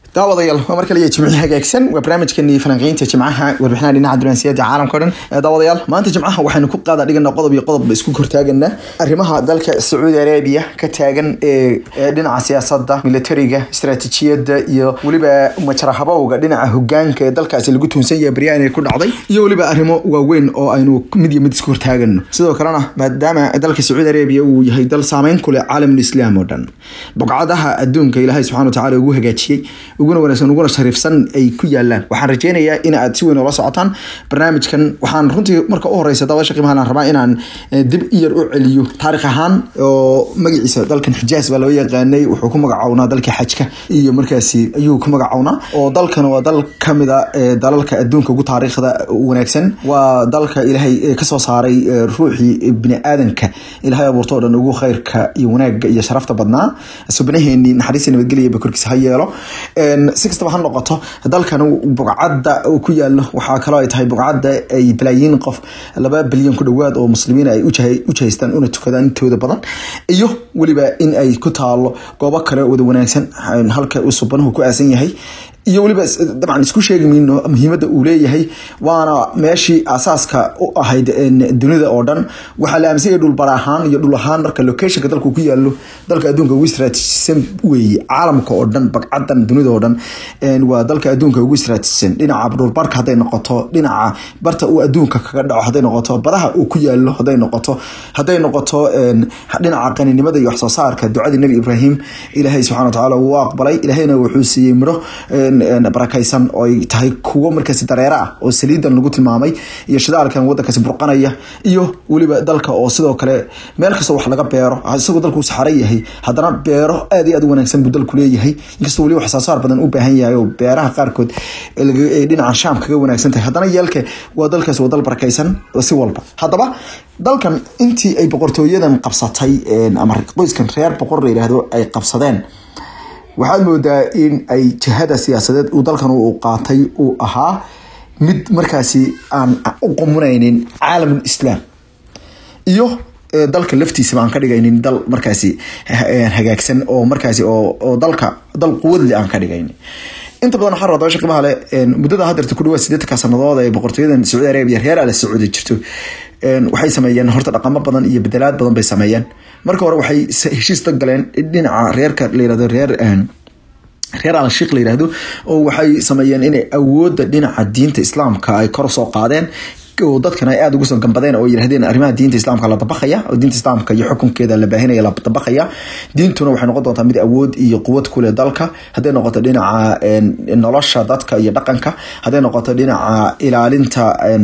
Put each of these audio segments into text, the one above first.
daawadayaal waa mar kale iyo jimci hagaagsan waa barnaamijkeenii falanqeynta jimcaha warbixinaha dhinaca dunansiyada caalamka o dhan daawadayaal maanta jimcaha waxaynu ku qaada dhigana qodob iyo qodobba isku kortaagana arrimaha dalka sacuudi arabiya ka taagan ee dhinaca siyaasada militariga istaraatiijiyada iyo weliba majarahabowga dhinaca hogaanka ee dalkaasi lagu tuunsan yahay baryahan ku dhacday iyo weliba arrimo waaweyn oo aynu mid iyo mid isku hortaagano sidoo kalena maadaama dalka sacuudi arabiya uu yahay dal saameyn ku leh caalamul islaam oo dhan bogcadaha adduunka ilaahay subxana watacaala ugu hagaajiyey uguna wanaagsan uguna shariifsan ay ku yaalaan waxaan rajeynayaa in aad si weyn oola socotaan barnaamijkan waxaan runtii marka u horeysa daawasha qiimaha rabaa inaan dib iyar u celiyo taarikh ahaan oo magaciisa dalkan xijaas baa loo yaqaanay wuxuu ku magacownaa dalka xajka iyo markaasi ayuu ku magacownaa oo dalkan waa dal kamid a dalalka adduunka ugu taariikhda wanaagsan waa dalka ilaahay kasoo saaray ruuxii bini aadanka ilaahay abuurto o dhan ugu khayrka iyo wanaaga iyo sharafta badnaa subnaheeni naxariista nabadgelya bakorkiisa ha yeelo si kastaba ha noqoto dalkan bogcadda ku yaalo waxaa kaloo ay tahay bogcadda ay balaayiin qof laba bilyan ku dhowaad oo muslimiin ay u jahaystaan una tukadaan intooda badan iyo weliba in ay ku taalo goobo kale wada wanaagsan halka uu subanuhu ku aasan yahay iyo weliba dabcan isku sheegi mayno muhiimadda uu leeyahay waana meeshii asaaska u ahayd dunida oo dhan waxaa la aaminsan yahay dhulbar ahaan iyo dhul ahaan marka locationka dalku ku yaalo dalka adduunka ugu istraatiijisan weeye caalamka oo dhan bagcadan dunida oo dhan waa dalka adduunka ugu istraatiijisan dhinaca dhulbarka hadday noqoto dhinaca barta uu adduunka kaga dhaco hadday noqoto badaha uu ku yaalo hadday noqoto hadday noqoto dhinaca qaninimada iyo wax soo saarka ducadii nebi ibraahim ilaahay subxana wa tacaala wuu aqbalay ilaahayna wuxuu siiyey midho barakaysan oo ay tahay kuwo markaasi dareero ah oo saliidan lagu tilmaamay iyo shidaalkan wadankaasi burqanaya iyo weliba dalka oo sidoo kale meel kastoo wax laga beero isagoo dalku saxara yahay haddana beero aad iyo aad u wanaagsan buu dalku leeyahay inkastoo weliba wax soo saar badan u baahan yahay oo beeraha qaarkood ay dhinaca shaam kaga wanaagsan tahay haddana yeelke waa dalkaasi waa dal barakaysan si walba haddaba dalkan intii ay boqortooyadan qabsatay ama qoyskan reer boqor la yidhaahdo ay qabsadeen waxaad moodaa in ay jihada siyaasadeed uu dalkan uu qaatay uu ahaa mid markaasi aan u qumunaynin caalamul islaam iyo dalka laftiisaba aan ka dhigaynin dal markaasi hagaagsan oo markaasi oo dalka dal quwadle aan ka dhigaynin inta badan waxaa rabaa dabasha qiimaha leh muddada haddeerta ku dhawaad sideetanka sanadood ee boqortooyadan sacuudi arabiya reer ala sacuudi jirto waxay sameeyeen horta dhaqamo badan iyo bedelaad badan bay sameeyeen marka hore waxay heshiis la galeen dhinaca reerka la yirahdo reer reer alshiik la yirahdo oo waxay sameeyeen inay awoodda dhinaca diinta islaamka ay kor soo qaadeen oo dadkan ay aada ugu soo gambadeen oo yirahdeen arrimaha diinta islaamka la dabaqaya oo diinta islaamka iyo xukunkeeda la baahinaya la dabaqaya diintuna waxay noqon doontaa mid awood iyo quwad ku leh dalka hadday noqoto dhinaca nolosha dadka iyo dhaqanka hadday noqoto dhinaca ilaalinta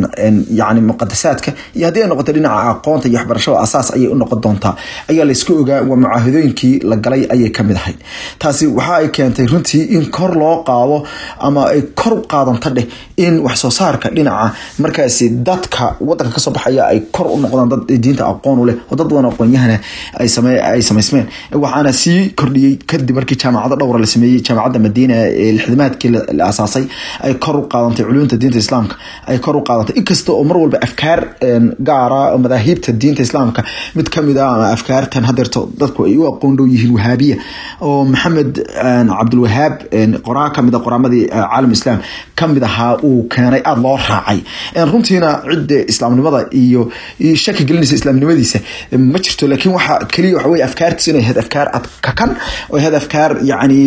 yacni muqadasaadka iyo haddii ay noqoto dhinaca aqoonta iyo waxbarashada asaas ayay u noqon doontaa ayaa laysku ogaa waa mucaahidooyinkii la galay ayay kamid ahayd taasi waxa ay keentay runtii in kor loo qaado ama ay kor u qaadanta dheh in wax soo saarka dhinaca markaasi dadka wadanka kasoo baxaya ay kor u noqdaan dad diinta aqoon u leh oo dad badan aqoonyahana ay samaysmeen waxaana sii kordhiyey kadib markii jaamacado dhowra la sameeyey jaamacadda madiina ee lixdamaadkii la asaasay ay kor u qaadantay culumta diinta islaamka ay kor u qaadantay inkasta oo mar walba afkaar gaara oo madaahiibta diinta islaamka mid kamid ah ama afkaartan hadeerto dadku ay u aqoon dhow yihiin wahaabiya oo maxamed cabdulwahaab qoraa kamid a qoraamadii caalam islaam kamid ahaa uu keenay aada loo raacay runtiina cidda islaamnimada iyo shaki gelinaysa islaamnimadiisa ma jirto laakiin waxa keliya waxa wey afkaartiis inay ahayd afkaar adkakan oo ahayd afkaar yacni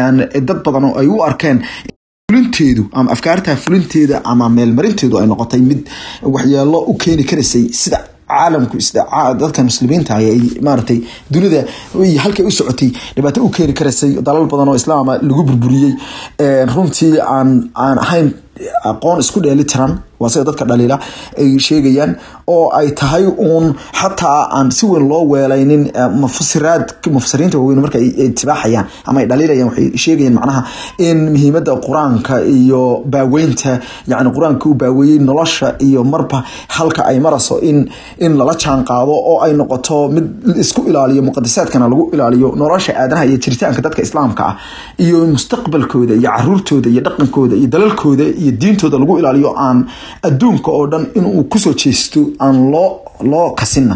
dad badan oo ay u arkeen fulinteedu ama afkaarta fulinteeda ama meelmarinteedu ay noqotay mid waxyeelo u keeni karaysay sida caalamku dadka muslimiinta ay maaratay dunida halkay u socotay dhibaato u keeni karaysay dalal badan oo islaama lagu burburiyey runtii aan aan ahayn aqoon isku dheeli tiran waa sida dadka dhaliila ay sheegayaan oo ay tahay uun xataa aan si weyn loo weelaynin mufasiraad mufasiriinta waaweyn marka ay tibaaxayaan ama ay dhaliilayaan waxay sheegayaan macnaha in muhiimadda qur-aanka iyo baaweynta yacni qur-aanka uu baaweeyey nolosha iyo marba halka ay marayso in in lala jaan qaado oo ay noqoto mid isku ilaaliyo muqadasaadkana lagu ilaaliyo nolosha aadanaha iyo jiritaanka dadka islaamka ah iyo mustaqbalkooda iyo caruurtooda iyo dhaqankooda iyo dalalkooda iyo diintooda lagu ilaaliyo aan adduunka oo dhan inuu kusoo jeesto aan loo loo kasinna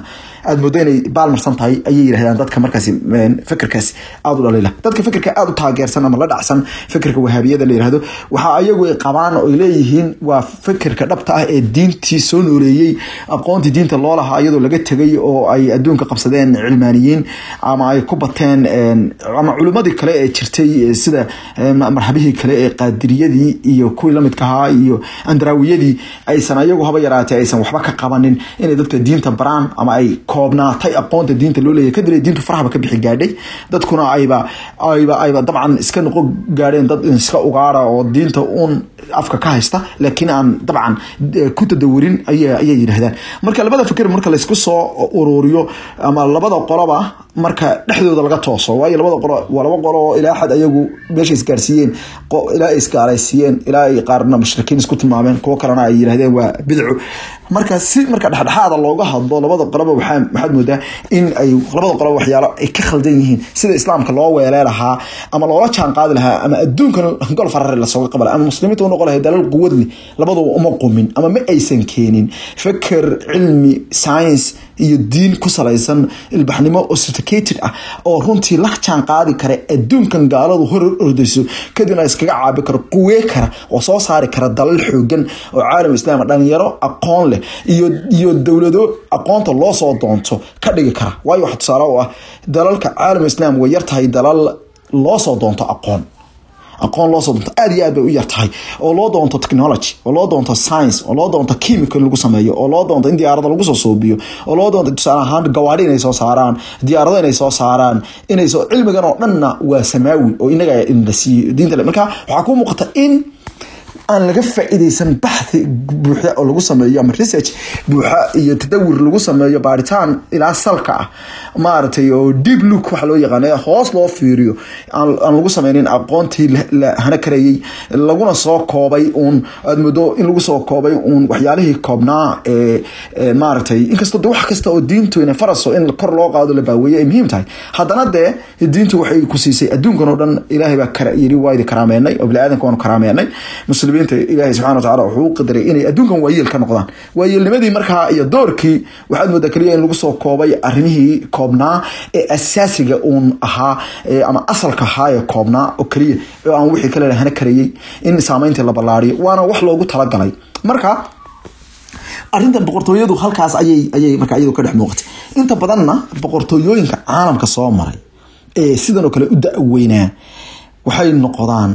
aada moodo inay baalmarsan tahay ayay yidhahdaan dadka markaasi fikirkaasi aada u dhaliila dadka fikirka aada u taageersan ama la dhacsan fikirka wahaabiyada la yihahdo waxa ayagu ay qabaan oo ay leeyihiin waa fikirka dhabta ah ee diintii soo nooleeyey aqoontii diinta loo lahaa iyadoo laga tegay oo ay adduunka qabsadeen cilmaaniyiin ama ay ku bateen ama culimmadii kale ee jirtay sida marxabihii kale ee qaadiriyadii iyo kuwii lamidka ahaa iyo andraawiyadii aysan ayagu haba yaraatee aysan waxba ka qabanin inay dadka diinta baraan ama ay koobnaatay aqoonta diinta loo leeyahy kadib ay diintu farahba ka bixi gaadhay dadkuna ayba ayba ayba dabcan iska noqo gaadheen dad iska ugaara oo diinta uun afka ka haysta laakiin aan dabcan ku tadawarin ayay yidhahdaan marka labada fikir marka laysku soo ururiyo ama labada qoloba marka dhexdooda laga tooso waayo labada qolo waa laba qolo oo ilaa xad ayagu meesha isgaarsiiyeen ilaa ay isgaalaysiiyeen ilaa ay qaarna mushrikiin isku tilmaameen kuwo kalena ay yidhahdeen waa bidco marka si marka dhexdhexaada looga hadlo labada qoloba waxaad moodaa in ay labada qoloba waxyaalo ay ka khaldan yihiin sida islaamka loo weelee lahaa ama loola jaan qaadi lahaa ama adduunkan gol farare lasooga qabala ama muslimiinta u noqon lahay dalal quwadli labaduba uma qumin ama ma aysan keenin fikir cilmi science iyo diin ku salaysan ilbaxnimo oo certificated ah oo runtii la jaan qaadi kara adduunkan gaaladu hor ordayso kadibna iskaga caabi karo quwee kara oo soo saari kara dalal xoogan oo caalam islaam dhalinyaro aqoon leh iyo iyo dowlado aqoonta loo soo doonto ka dhigi kara waayo waxa tusaale u ah dalalka caalam islaam way yartahay dalal loo soo doonto aqoon aqoon loo soo doonto aada iyo aad bay u yar tahay oo loo doonto technology oo loo doonto science oo loo doonto chemical lagu sameeyo oo loo doonto in diyaarada lagu soo suubiyo oo loo doonto tusaale ahaan gawaadhi inay soo saaraan diyaarado inay soo saaraan inay soo cilmigan oo dhanna waa samaawi oo inaga la siiyo diinta marka waxaa ku muuqata in aan laga faa'iideysan baxthi buuxa oo lagu sameeyo ama research buuxa iyo tadawir lagu sameeyo baaritaan ilaa salka ah maaragtay oo deep look waxa loo yaqaana hoos loo fiiriyo aan lagu sameynin aqoontii la hana karayey laguna soo koobay uun aada moodo in lagu soo koobay uun waxyaalihii koobnaa ee maaragtay inkastoo de wax kasta oo diintu ina faraso in kor loo qaado la baaweeye ay muhiim tahay haddana dee diintu waxay ku siisay adduunkan oo dhan ilaahay baa yiri waa idi karaameenay oo bini-aadanka waanu karaameenay muslimiinta ilaahay subxana watacala wuxuu u qadaray inay adduunkan waayeel ka noqdaan waayeelnimadii markaa iyo doorkii waxaad moodaa keliya in lagu soo koobay arrimihii koobnaa ee asaasiga uun ahaa ama asalka ahaa ee koobnaa oo keliya oo aan wixii kale lahana karayey in saameyntii la ballaariyo waana wax loogu talagalay marka arrintan boqortooyadu halkaas ayay ayay marka iyadu ka dhex muuqatay inta badanna boqortooyooyinka caalamka soo maray ee sidan oo kale u da-weynaa waxay noqdaan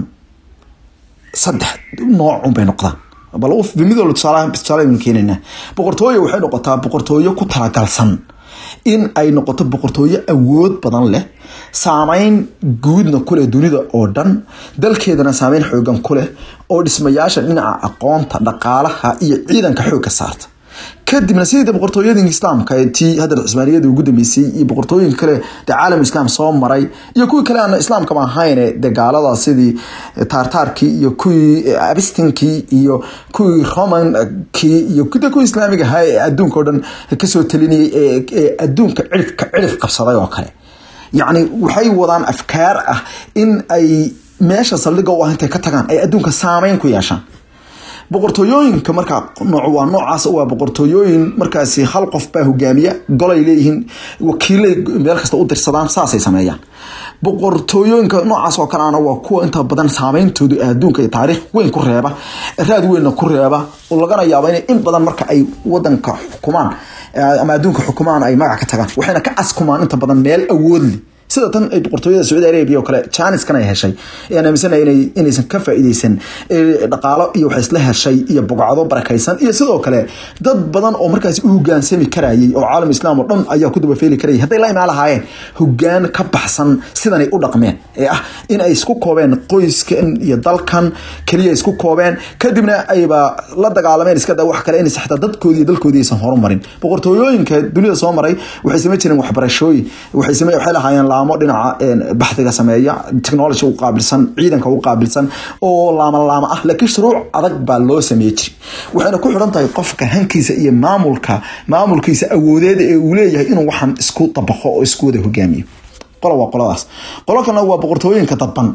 saddex noocun bay noqdaan bal midooda tusaaleaynu keenaynaa boqortooyo waxay noqotaa boqortooyo ku talagalsan in ay noqoto boqortooyo awood badan leh saameyn guudna kuleh dunida oo dhan dalkeedana saameyn xoogan ku leh oo dhismayaasha dhinaca aqoonta dhaqaalaha iyo ciidanka xoogka saarta kadibna sidii boqortooyadii islaamka tii hadda cismaaniyada ugu dambeysay iyo boqortooyin kale de caalam islaam soo maray iyo kuwii kale aan islaamkaba ahayn de gaalada sidii taartaarkii iyo kuwii abistinkii iyo kuwii romankii iyo kuwii islaamiga ahaa ee adduunka o dhan kasoo talinayay ee adduunka cirifka cirif qabsaday oo kale yacni waxay wadaan afkaar ah in ay meesha saldhiga u ah intay ka tagaan ay adduunka saameyn ku yeeshaan boqortooyooyinka markaa nooc waa noocaas waa boqortooyooyin markaasi hal qof baa hogaamiya golay leeyihiin wakiilay meel kasta u dirsadaan saasay sameeyaan boqortooyooyinka noocaas oo kale ana waa kuwa inta badan saameyntoodu adduunka taariikh weyn ku reeba raad weynna ku reeba oo lagana yaabo inay in badan marka ay wadanka xukumaan ama adduunka xukumaan ay magac ka tagaan waxayna ka askumaan inta badan meel awoodli sida tan ay boqortooyada sacuudi arabia oo kale janiskan ay heshay ayaan aaminsanahay inay inaysan ka faa'iideysan dhaqaalo iyo waxay isla heshay iyo bogcado barakaysan iyo sidoo kale dad badan oo markaasi u hogaansami karayay oo caalam islaam oo dhan ayaa ku dabafeeli karayay hadday la imaan lahaayeen hogaan ka baxsan sidanay u dhaqmeen ee ah in ay isku koobeen qoyskan iyo dalkan keliya isku koobeen kadibna ayba la dagaalameen iska da wax kale inaysa xataa dadkoodii iyo dalkoodii aysan horumarin boqortooyooyinka dunida soo maray waxay samayn jireen waxbarashooyin waxay samayn waxay lahaayeen laamo dhinaca baxdiga sameeya technology u qaabilsan ciidanka u qaabilsan oo laama laama ah laakiin shuruuc adag baa loo sameey jiray waxayna ku xidhan tahay qofka hankiisa iyo maamulka maamulkiisa awoodeeda ee uu leeyahay inuu waxaan isku dabaqo oo isku wada hogaamiyo qola waa qoladaas qolo kalena waa boqortooyinka dadban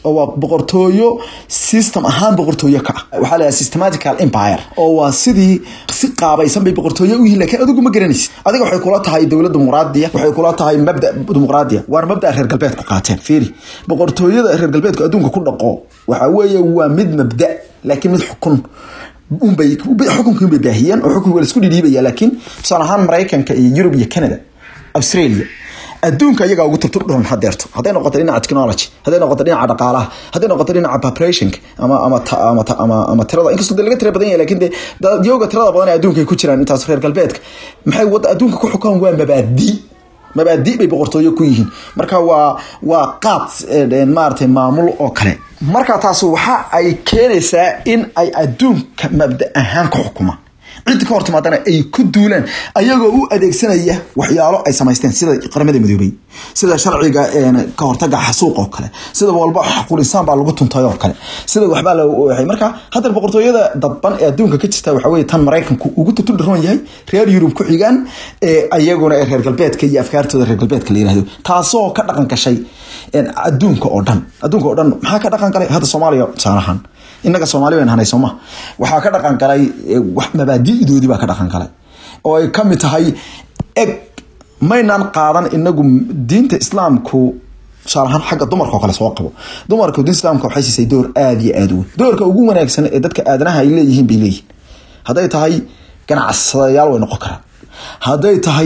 oo waa boqortooyo system ahaan boqortooyo ka ah waxaa la systematical empire oo waa sidii si qaabaysan bay boqortooyo u yihiin laakiin adigu ma garanaysid adiga waxay kula tahay dowlad dimuqraadiya waxay kula tahay mabda dimuqraadiya waar mabda reer galbeedku qaateen fiiri boqortooyada reer galbeedku adduunka ku dhaqo waxaa weeye waa mid mabda laakiin mid xukun unbay xukunkii unbay baahiyeen oo xukunki waa la isku dhidhiibaya laakiin tusaale ahaan maraykanka iyo yurub iyo canada australia adduunka iyagaa ugu turtub dhon hadeerto hadday noqoto dhinaca technology hadday noqoto dhinaca dhaqaalaha hadday noqoto dhinaca populationka ama ama ama ama ama tirada inkastoo de laga tira badan yahay lakin de yooga tirada badan ee adduunka ay ku jiraan intaas reer galbeedka maxay wada adduunka ku xukaan waa mabaadi mabaadi bay boqortooyo ku yihiin marka waa waa qaad maaragtay maamul oo kale marka taas waxa ay keenaysaa in ay adduunka mabda ahaan ka xukumaan ciddi ka hortimaadana ay ku duulaan ayagoo u adeegsanaya waxyaalo ay samaysteen sida qaramada midoobay sida sharciga ka hortaga xasuuq oo kale sida walba xaqulisaan baa lagu tuntay oo kale sida waxbaa la waxay marka hadda boqortooyada dadban ee adduunka ka jirta waxa weeye tan maraykanku ugu tutul dharoon yahay reer yurub ku xigaan ee ayaguna ee reer galbeedka iyo afkaartooda reer galbeedka la yiraahdo taasoo ka dhaqan gashay adduunka oo dhan adduunka oo dhan maxaa ka dhaqan galay hadda soomaaliya tusaale ahaan innaga soomaali bayn hanay sooma waxaa ka dhaqan galay mabaadi'doodii baa ka dhaqan galay oo ay ka mid tahay eg maynaan qaadan inagu diinta islaamku tusaale ahaan xagga dumarka oo kale soo qabo dumarka diinta islaamka waxay siisay door aada iyo aada u weyn doorka ugu wanaagsan ee dadka aadanaha ay leeyihiin bay leeyihin hadday tahay ganacsadayaal way noqon karaan hadday tahay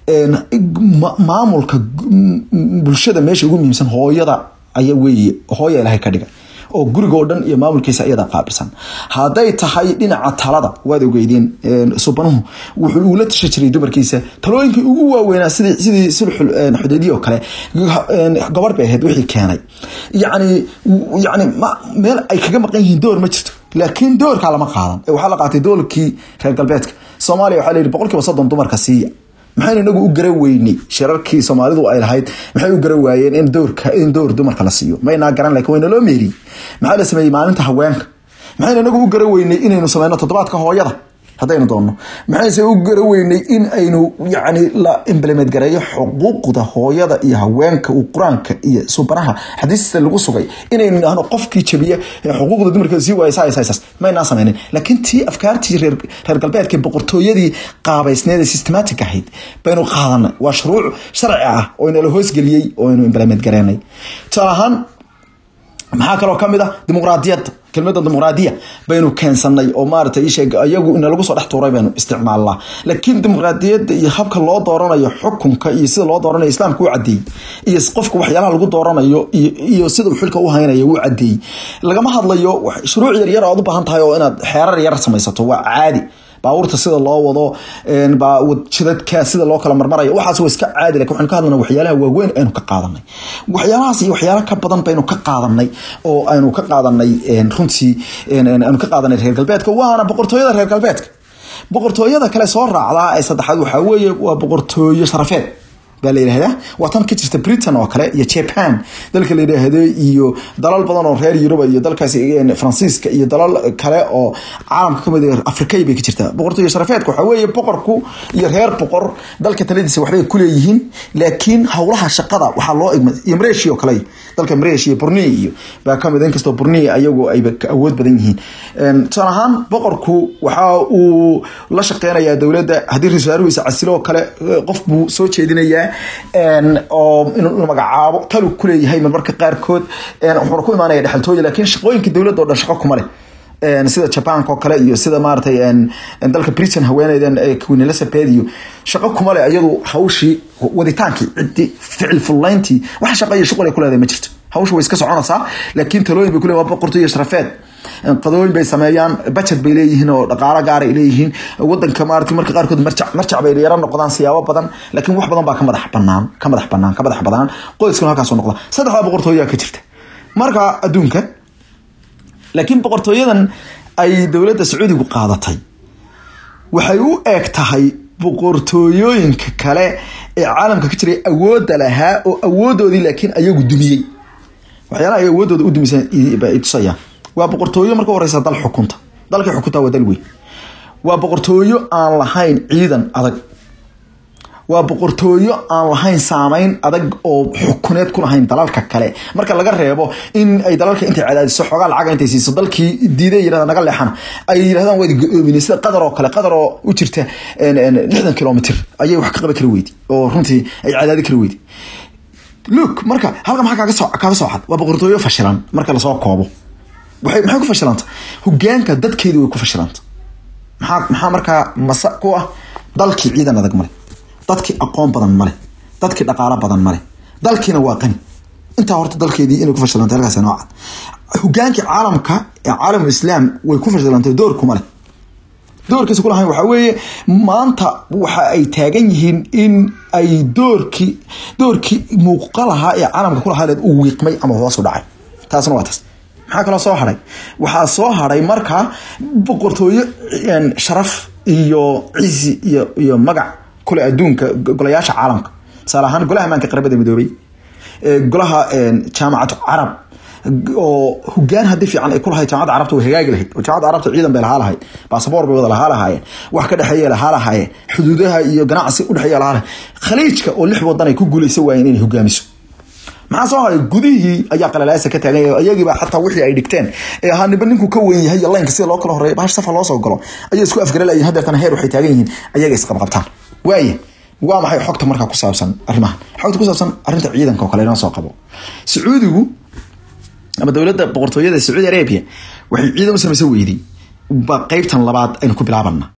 maamulka bulshada meesha ugu muhiimsan hooyada aya weeye hooya ilahay ka dhiga oo guriga oo dhan iyo maamulkiisa iyada qaabilsan hadday tahay dhinaca talada waad ogeydeen subanuhu wuxuu ula tasha jiray dumarkiisa talooyinkii ugu waaweynaa sidii sidii sulxul xudaydiya oo kale gabadh bay ahayd wixii keenay yacni yacni meel ay kaga maqan yihiin door ma jirto laakiin doorkaa lama qaadan ee waxaa la qaatay doorkii reer galbeedka soomaaliya waxaa la yidhi boqol kiiba soddon dumarka siiya maxaynu inagu u gara weynay shirarkii soomaalidu ay lahayd maxay u gara waayeen in doorka in door dumarka la siiyo maynaa garan lakin wayna loo meeriyey maxaa la sameeyey maalinta haweenka maxaynu inagu u gara weynay inaynu sameyno toddobaadka hooyada haddaynu doonno maxayse u gara weynay in aynu yacni la implement gareeyo xuquuqda hooyada iyo haweenka uu qur-aanka iyo subanaha xadiista lagu sugay inaynu idhaahno qofkii jabiya xuquuqda dumarkeeda sii waaya saas saas maynaan sameynin laakiin tii afkaartii reer reer galbeedka boqortooyadii qaabaysneed ee systematic ahayd baynu qaadanay waa shuruuc sharci ah oo inala hoosgeliyey oo aynu implement gareenay tusaale ahaan maxaa kaloo kamid ah dimuqraadiyadda kelmada dimuqraadiya baynu keensanay oo maarata isheeg iyagu ina lagu soo dhex tuuray baynu isticmaalnaa laakiin dimuqraadiyadda iyo habka loo dooranayo xukunka iyo sida loo dooranayo islaamka u cadeeyey iyo qofka waxyaalaha lagu dooranayo iyo sida uu xilka u haynayo wuu cadeeyey lagama hadlayo shuruuc yar yar aad u baahan tahay oo inaad xeerar yar samaysato waa caadi baabuurta sida loo wado jidadka sida loo kala marmarayo waxaas waa iska caadi lakin waxaynu ka hadlana waxyaalaha waaweyn aynu ka qaadanay waxyaalahaas iyo waxyaala ka badan baynu ka qaadanay oo aynu ka qaadanay runtii aynu ka qaadanay reer galbeedka waana boqortooyada reer galbeedka boqortooyada kale soo raacdaa ee saddexaad waxaa weeye waa boqortooyo sharafeed baa la yidhahdaa waa tan ka jirta britain oo kale iyo japan dalka la yidhaahdo iyo dalal badan oo reer yuruba iyo dalkaasi faransiiska iyo dalal kale oo caalamka kamid afrikay bay ka jirtaa boqortooyo sharafeedka waxaa weeye boqorku iyo reer boqor dalka taladiisa waxbay kuleeyihiin laakiin howlaha shaqada waxaa loo igma iyo mareeshi oo kale dalka mareeshi iyo burni iyo baa kamid inkastoo burni ayagu ayba awood badan yihiin tusaale ahaan boqorku waxa uu la shaqeynayaa dowladda haddii ra-isul wasaarihiisa casilo oo kale qof buu soo jeedinayaa oo inuu magacaabo talu kuleeyahay marmarka qaarkood wuxuuna ku imaanaya dhexaltooya laakiin shaqooyinka dowladda o dhan shaqo kuma leh sida jabanka oo kale iyo sida maaratay dalka britain haweeneydan queen elizabeth iyo shaqo kuma leh iyadu hawshii waditaankii ciddi ficil fullayntii wax shaqo iyo shuqul ay ku leedahay ma jirto hawsha way iska soconaysaa laakiin talooyin bay kuleeyihin waa boqortooyo sharafeed qadooyin bay sameeyaan budget bay leeyihiin oo dhaqaalo gaar ay leeyihiin wadanka maarata marka qaarkood marjac marjac bay yaro noqdaan siyaabo badan laakiin wax badan baa ka madax banaan ka madax banaan ka madax banaan qoyskuna halkaas noqda saddexdaa boqortooyaa ka jirta marka adduunka laakiin boqortooyadan ay dowladda sacuudigu qaadatay waxay u eg tahay boqortooyooyinka kale ee caalamka ka jiray awoodda lahaa oo awoodoodii laakiin ayagu dumiyey waxyaalaha ay awoodooda u dumisay tusayaan waa boqortooyo marka horeysa dal xukunta dalkay xukuntaa waa dal weyn waa boqortooyo aan lahayn ciidan adag waa boqortooyo aan lahayn saameyn adag oo xukuneed ku lahayn dalalka kale marka laga reebo in ay dalalka intay cadaadiso xoogaa lacaga intay siiso dalkii diiday yirahda naga leexana ay yirahdaan waad go-oominay sida qatar oo kale qatar oo u jirta lixdan kilomitr ayay wax ka qaban kari weydi oo runtii ay cadaadi kari weydi look marka halka maxaa kaaga soo kaaga soo xad waa boqortooyo fashilan marka lasoo koobo waxay maxay ku fashilanta hogaanka dadkeedu way ku fashilanta maxaa maxaa markaa masa ku ah dalkii ciidan adag male dadkii aqoon badan male dadkii dhaqaalo badan male dalkiina waa qani intaa horta dalkeedii inay ku fashilantay halkaas nooca hogaankii caalamka ee caalamul islaam way ku fashilantay doorku male doorkiisa ku lahayn waxaa weeye maanta waxa ay taagan yihiin in ay doorkii doorkii muuqa lahaa ee caalamka ku lahaa uu wiiqmay ama hoos u dhacay taasna waa taas maxaa kaloo soo haray waxaa soo haray markaa boqortooyo sharaf iyo cizi iyo iyo magac kule adduunka golayaasha caalamka tusaale ahaan golaha amaanka qaramada midoobay golaha jaamacatu carab oo hogaan haddii fiican ay kulahayd jaamacadda carabta way hagaagi lahayd oo jaamacadda carabta ciidan bay lahaa lahayd baasaboor bay wada lahaa lahaayeen wax ka dhexeeya lahaa lahaayeen xuduudaha iyo ganacsi udhexeeya lahaa lahayd khaliijka oo lix wadan ay ku guulaysa waayeen inay hogaamiso maxaa soo haray gudihii ayaa qalalaasa ka taagan yahay iyagiiba xataa wixii ay dhigteen ee ahaa niba ninku ka weyn yahay laynka sida loo kala horeeya bahash safa loo soo galo ayay isku afgaralayihin hadeertana heer waxay taagan yihiin ayaga isqabqabtaan waaye waa maxay xogta markaa ku saabsan arrimahan xogta ku saabsan arrinta ciidanka oo kale inoo soo qabo sacuudigu ama dowladda boqortooyada sacuudi arabia waxay ciidan u samaysa weyday ba qeybtan labaad aynu ku bilaabana